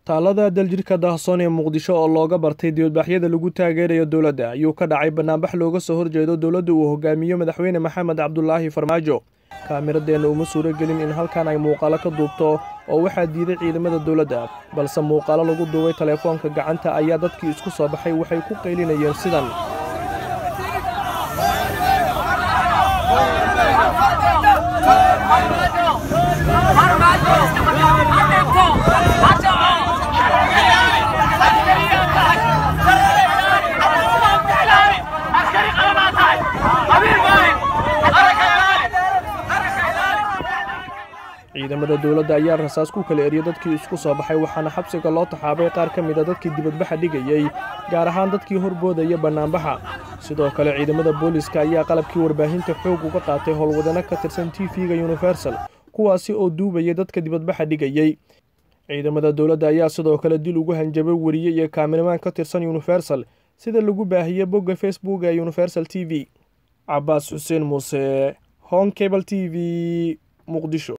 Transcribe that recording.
taalada daljirka daahsoon ee muqdisho oo looga bartay dibadbaxyada lagu taageerayo dowladda ayuu ka dhacay banaanbax looga soo horjeedo dowladda uu hogaamiyo madaxweyne maxamed cabdulaahi farmaajo kaamiradeenna uma suuro gelin in halkan ay muuqaalo ka duubto oo waxaa diiday ciidamada dowladda balse muuqaalo lagu duubay teleefoonka gacanta ayaa dadkii isku soo baxay waxay ku qaylinayeen sidan ciidamada dowladda ayaa rasaas ku kala eriyay dadkii isku soo baxay waxaana xabsiga loo taxaabay qaar ka mid a dadkii dibadbaxa dhigayey gaar ahaan dadkii horboodaya bannaanbaxa sidoo kale ciidamada booliska ayaa qalabkii warbaahinta xoog uga qaatay howlwadano ka tirsan t v-ga universal kuwaasi oo duubayay dadka dibadbaxa dhigayey ciidamada dowladda ayaa sidoo kale dil ugu hanjabay weriye iyo kaamiramaan ka tirsan universal sida lagu baahiyey bogga facebook ee universal t v cabaas xuseen muuse hon cable t v muqdisho